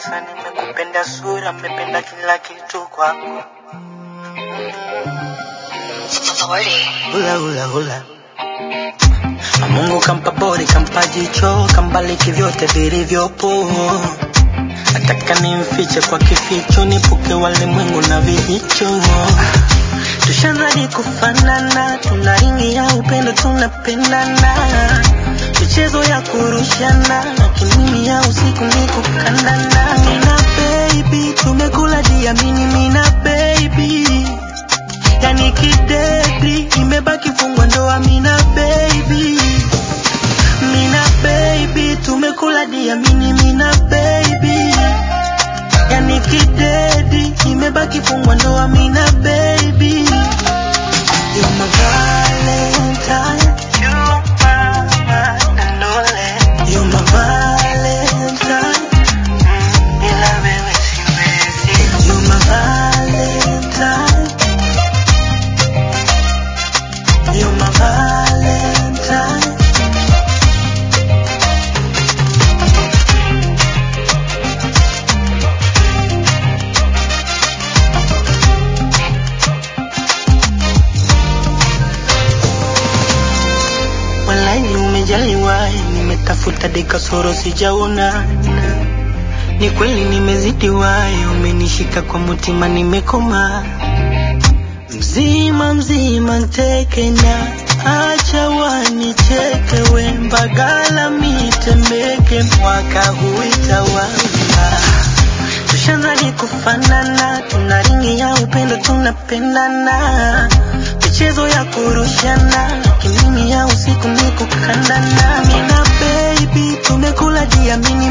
kabisa, nimekupenda sura, nimependa kila kitu kwako. Hula hula hula. Mungu kampa bori, kampa jicho, kambaliki vyote vilivyopo. Nataka nimfiche kwa kificho, nipuke walimwengu na vijicho. Tushazadi kufanana, tuna ringi ya upendo, tunapendana. Michezo ya kurushana, kimimi ya usiku ni kukandana. Mina baby, tumekula diamini, mina baby yani kidedi imebaki fungwa ndoa mina baby mina baby tumekula diamini mina baby yani kidedi imebaki fungwa ndoa mina baby You're my valentine You're my one and only You're my valentine Mm, bila wewe siwezi You're my valentine You're my valentine. Walai umejaliwa, nimetafuta dekasoro sijaona. Ni kweli nimezidiwa, umenishika kwa mutima, nimekoma mzima mzima nteke na acha wanicheke we mbagala mitembeke mwaka huitawala tushazadi kufanana tuna ringi ya upendo tunapendana michezo ya kurushana kimimi ya usiku ni kukandana mina baby tumekula diamini